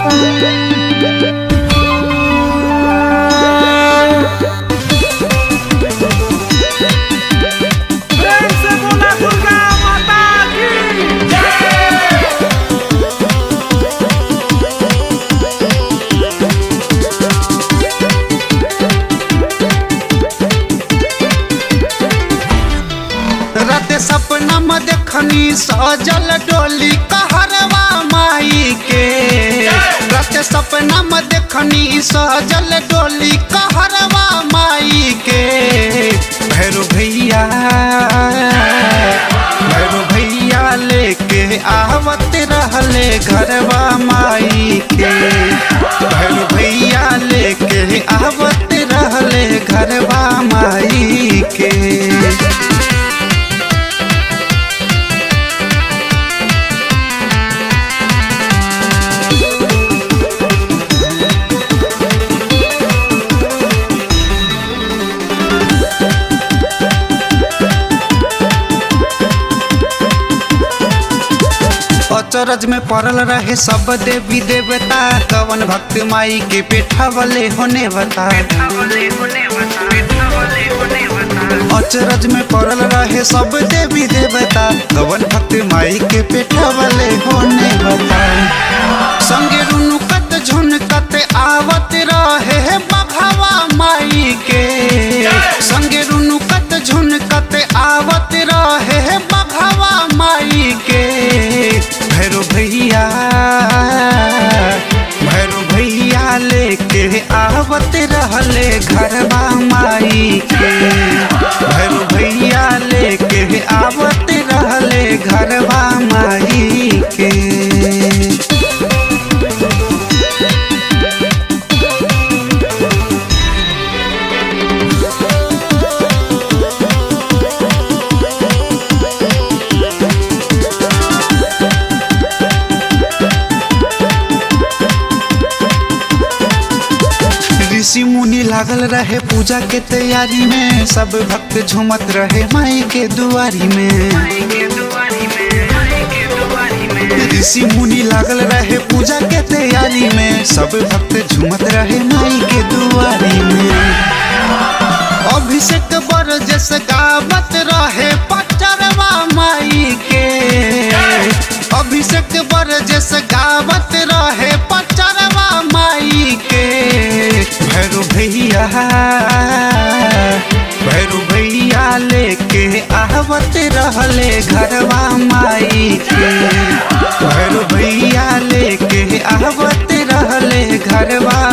प्रेम से बोला दुर्गा माता की राते सपना में देखनी सजल डोली कहरवा माई के राते सपना में देखनी सजल डोली कहरवा माई के भैरो भैया भैरो भैया लेके आवत रहले घरवा माई के भैरो भैया लेके आवत रहले घरवा माई के अचरज में पड़ल रहे सब देवी देवता कवन भक्त माई के पेठावले होने बता अचरज में पड़ल रहे सब देवी देवता कवन भक्त माई के पेठावले होने बता संगे रुनुकत झुनकत आवत रहे बघावा माई के संगे रुनुकत झुनकत आवत रहे बघावा माई के भैरो भैया भैरो भैया लेके आवत रहले घरवा माई के भैरो भैया लेके आवत रहले घरवा माई के ऋषि मुनि लागल रहे पूजा के तैयारी में सब भक्त झूमत रहे माई के दुआरी में ऋषि मुनि लागल रहे पूजा के तैयारी में सब भक्त झूमत रहे माई के दुआरी में अभिषेक बर जस गावत रहे पचरवा माई के अभिषेक बर जस गावत रहे पचरवा माई के भैरू भैया भैरू भैया लेके आवत रहले घरवा माई के भैरू भैया लेके आवत रहले घरवा